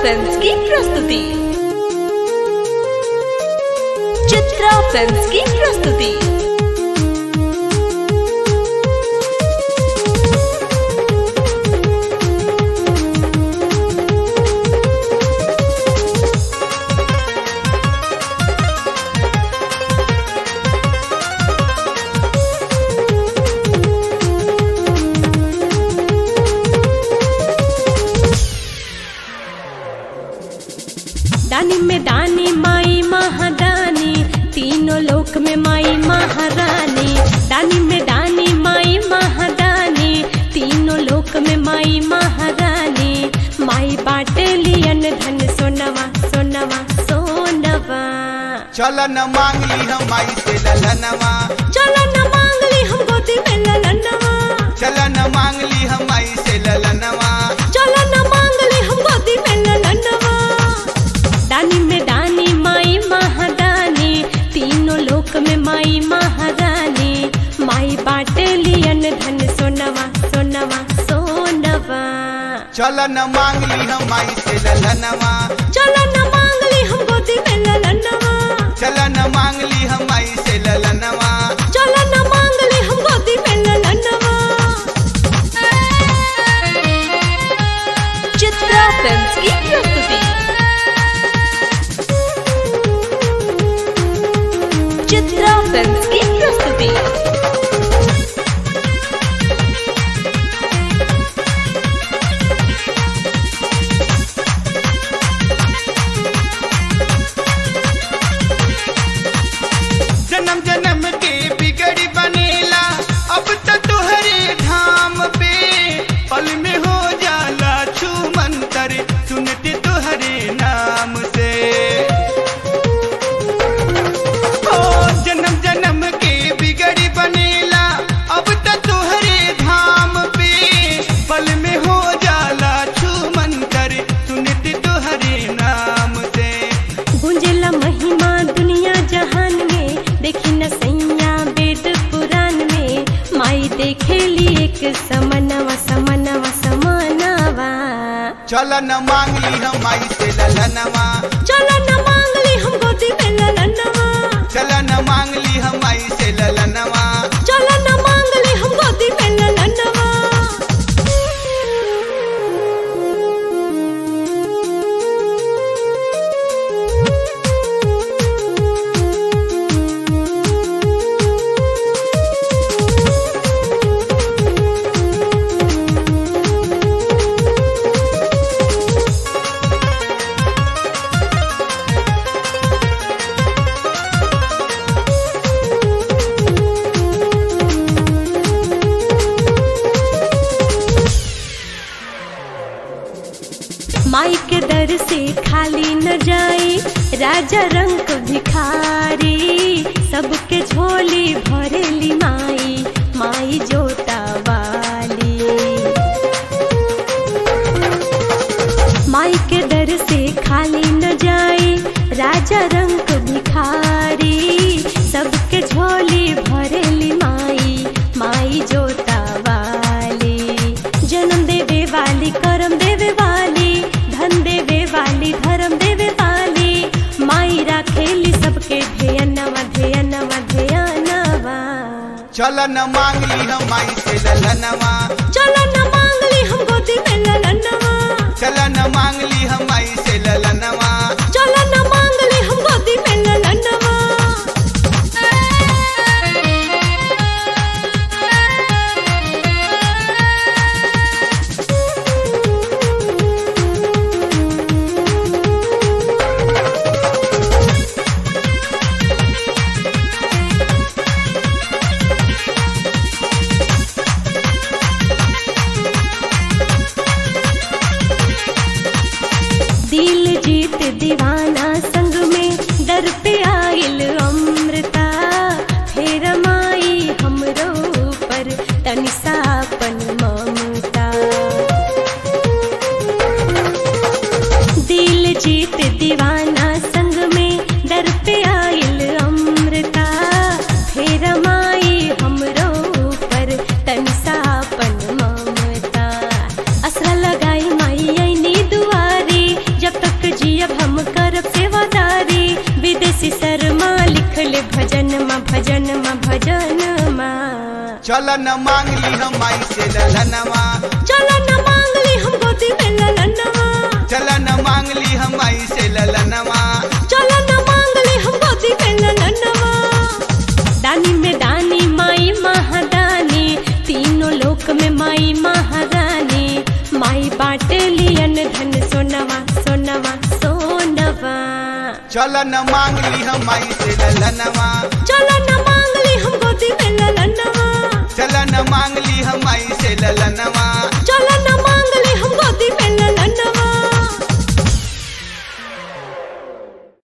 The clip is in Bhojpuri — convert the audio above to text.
फिल्म्स की प्रस्तुति चित्रा फिल्म्स की प्रस्तुति दानी में दानी माई महादानी तीनों लोक में माई महारानी दानी में दानी माई महादानी तीनों लोक में माई महारानी माई बाटे लियन धन सोनवा सोनवा सोनवा चल न मांगली हम माई से ललनवा चलो न मांग ली हम गोदी में ललनवा चल न मांगली हम माई से ललनवा चलो न मांग ली हम गोदी में ललनवा दानी में दानी माई महादानी तीनों लोक में माई महारानी माई बाटे लियन धन सोनवा सोनवा सोनवा चल न मांगली हम माई से ललनवा चलो न मांग ली हम गोदी में ललनवा चल न मांगली हम माई से ललनवा चलो न मांग ली हम गोदी में ललनवा चित्रा फिल्म्स की प्रस्तुति चित्रा फिल्म्स की प्रस्तुति जन्म जन्म के बिगड़ी बनेला अब तो तुहरे धाम पे पल में हो जाला छू मंतर सुनते तुहरे नाम से ओ जन्म जन्म के बिगड़ी बनेला अब तो तुहरे धाम पे पल में हो जाला छू मंतर सुनते तुहरे नाम से गुंजला महिमा दुनिया जहान में देखी न सैया वेद पुराण में माई देखेली एक समनवा समनवा समनवा चल न मांगली हम माई से ललनवा चलो न मांग ली हम गोदी में ललनवा चल न मांगली हम माई से ललनवा चलो न मांग ली हम गोदी में ललनवा माई के दर से खाली न जाई राजा रंग भिखारी सबके झोली भरेली माई माई जोता वाली माई के दर से खाली न जाई राजा रंग भिखारी सबके झोली भरेली माई माई जोता वाली जन्म देवे वाली करम देवे वाली धन देवे वाली धर्म देवे वाली माई राखेली सबके ध्यनवा ध्यनवा ध्यनवा चल न मांगली हम माई से ललनवा चलो न मांग ली हम गोदी में ललनवा चल न मांगली हम माई से ललनवा चलो न मांग ली हम गोदी में ललनवा भजनमा भजनमा चल न मांग ली हम आई से ललनवा चल न मांगली हम गोदी में ललनवा चल न मांग ली हम आई से ललनवा चल न मांगली हम गोदी में ललनवा दानी में दानी माई महादानी तीनों लोक में माई महारानी माई बाटे लियन धन सोनवा सोनवा सोनवा चल न मांग ली हम आई से ललनवा चल न मांगली हम गोदी में ललनवा चल न मांग ली हम आई से ललनवा